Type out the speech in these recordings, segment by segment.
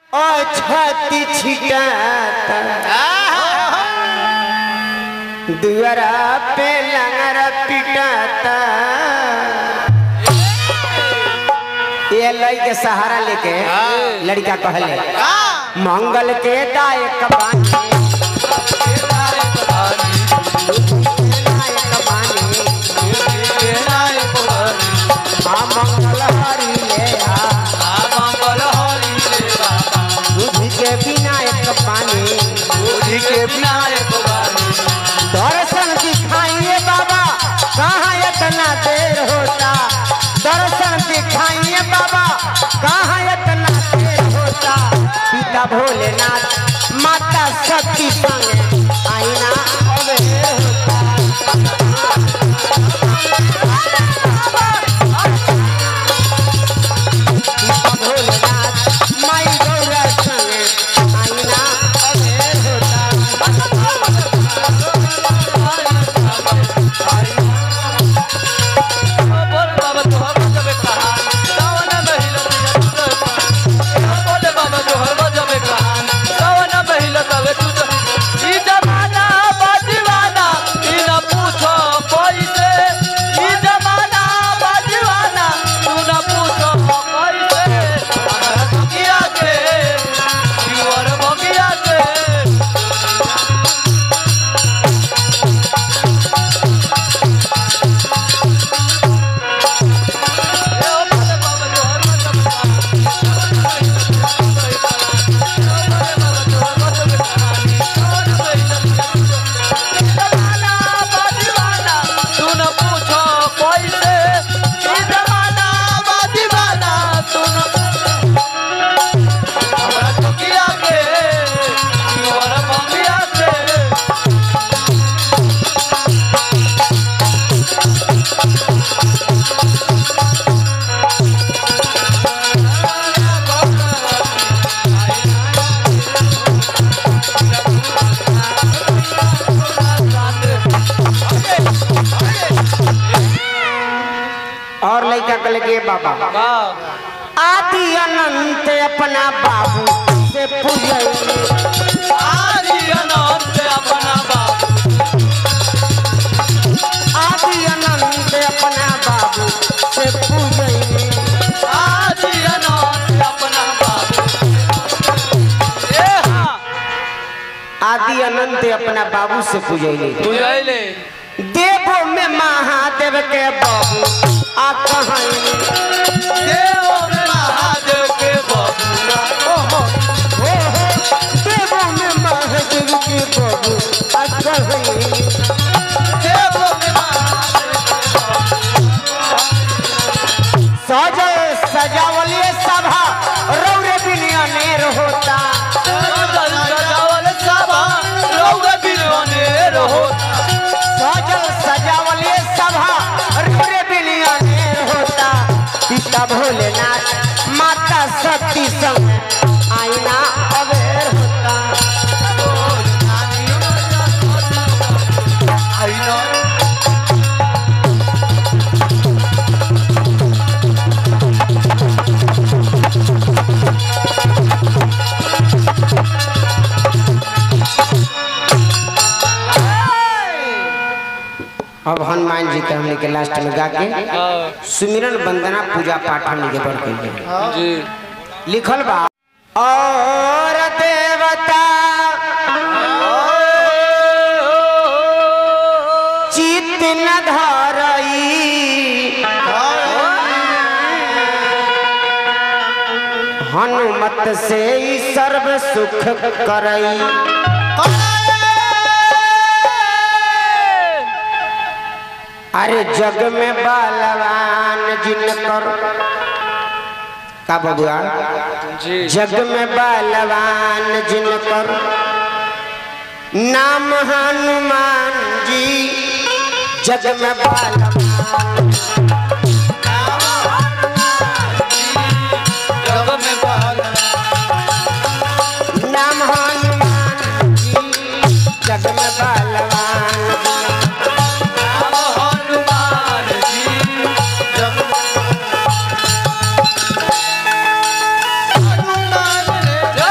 छाती छिटाता दुआरा पे लंगरा पिटाता ये लई के सहारा लेके लड़का कहले मंगल के दायक बानी दायक बानी आ मंगल हरि ले आ बुद्धि के विनायक बानी दर्शन दिखाइए बाबा कहाँ इतना देर होता दर्शन दिखाइए बाबा कहाँ इतना देर होता पिता भोलेनाथ माता शक्ति संग आईना अबेर होता पिता भोलेनाथ माई गौरा संग आईना अबेर होता और लड़का कल के बाबा आदि अनंत अपना बाबू से पूजैली आदि अनंत अपना बाबू से पूजैली आदि अनंत अपना बाबू से पूजैली देवो में महादेव के बाबू आ कहैली हो हो देवो में महादेव के बाबू आ कहैली सजल सजावलिए सभा रौरे बिनिया नेर होता सजल सजावलिए सभा रौरे बिनिया नेर होता पिता भोलेनाथ माता शक्ति संग आईना अबेर होता अब हनुमान जी के हमने के लास्ट में गा के सुमिरन वंदना पूजा पाठ हमने के बढ़ के जी लिखल बा और देवता चित न धरई हनुमत से ही सर्व सुख करई अरे जग में बलवान जिनकर का बबुआ जी जग में बलवान जिनकर नाम हनुमान जी जग में बलवान नाम हनुमान जी जग में बलवान हनुमान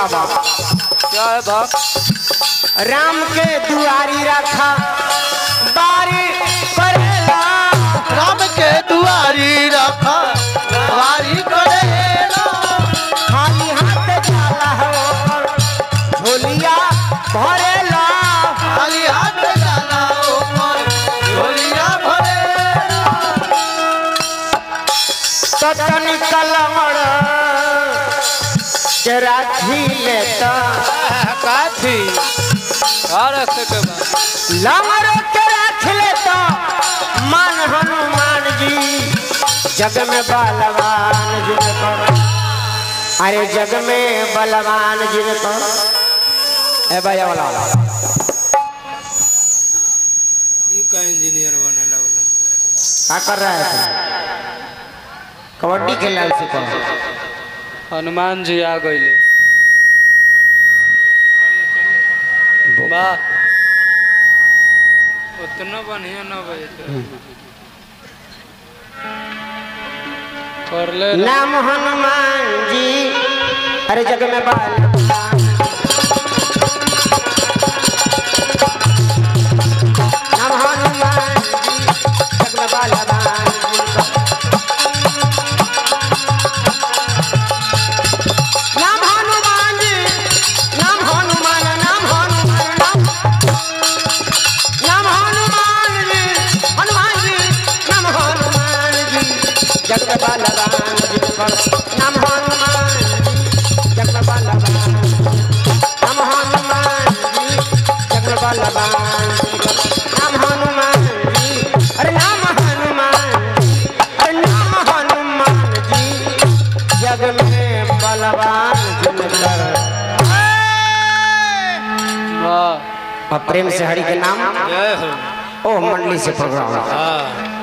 सुनावा क्या है भक्त राम के दुआरी रखा बारी करेला राम के दुआरी रखा वारी करेला खाली हाथ जाला हो झोलिया भरेला खाली हाथ डाला ऊपर झोलिया भरेला ततन कलमड़ के राखी लेता काथी और रखे के बाद लमड़ के राख लेता मन हनुमान जी जग में बलवान जिनको अरे जग में बलवान जिनको ए भैया वाला ये का इंजीनियर बने लगला क्या कर रहा है तू कबड्डी खेल रहा है उसी हनुमान जी आ गईले वाह उतना बढ़िया न बजे कर ले नाम हनुमान जी अरे जग में बलवान नाम हनुमान जी जग में बलवान नाम हनुमान जी नाम हनुमान नाम हनुमान नाम नाम हनुमान जी हनुमान जी नाम हनुमान जी जग में बलवान जी पर नाम हनुमान जी जग में बलवान नाम हनुमान जी जग में बलवान जी पर नाम हनुमान जी अरे नाम हनुमान जी अरे नाम हनुमान जी जग में बलवान जिनकर वाह और प्रेम से हरि के नाम जय हो ओ मंडली से प्रोग्राम हाँ